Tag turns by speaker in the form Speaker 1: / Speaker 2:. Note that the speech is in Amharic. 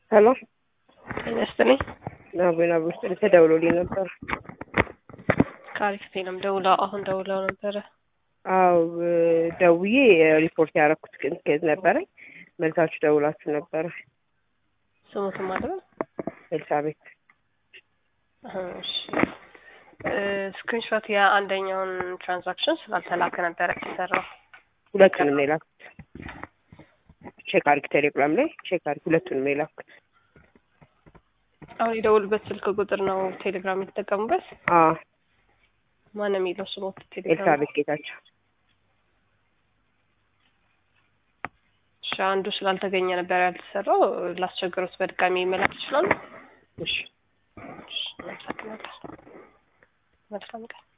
Speaker 1: ሄሎ
Speaker 2: ጤና ይስጥልኝ።
Speaker 1: አቤን አቤን ስል ተደውሎልኝ ነበር።
Speaker 2: ከአሪፍ ቴለም ደውለው አሁን ደውለው ነበረ።
Speaker 1: አው ደውዬ ሪፖርት ያደረኩት ግን ኬዝ ነበረኝ። መልሳችሁ ደውላችሁ ነበረ።
Speaker 2: ስሙትም ማለት
Speaker 1: ኤልሳቤት
Speaker 2: እሺ ስክሪንሾት የአንደኛውን ትራንዛክሽን ስላልተላከ ነበረ የተሰራው።
Speaker 1: ሁለቱንም ነው የላኩት። ቼክ አድርግ ቴሌግራም ላይ ቼክ አድርግ። ሁለቱንም ነው የላኩት።
Speaker 2: አሁን የደውሉበት ስልክ ቁጥር ነው ቴሌግራም የተጠቀሙበት።
Speaker 1: አዎ
Speaker 2: ማን ነው የሚለው ስሞት ቴሌግራም?
Speaker 1: ኤልሳቤት ጌታቸው።
Speaker 2: እሺ አንዱ ስላልተገኘ ነበር ያልተሰራው። ላስቸገሩት በድጋሚ መላክ ይችላሉ።
Speaker 1: እሺ
Speaker 2: እሺ፣ አመሰግናለሁ። መልካም ቀን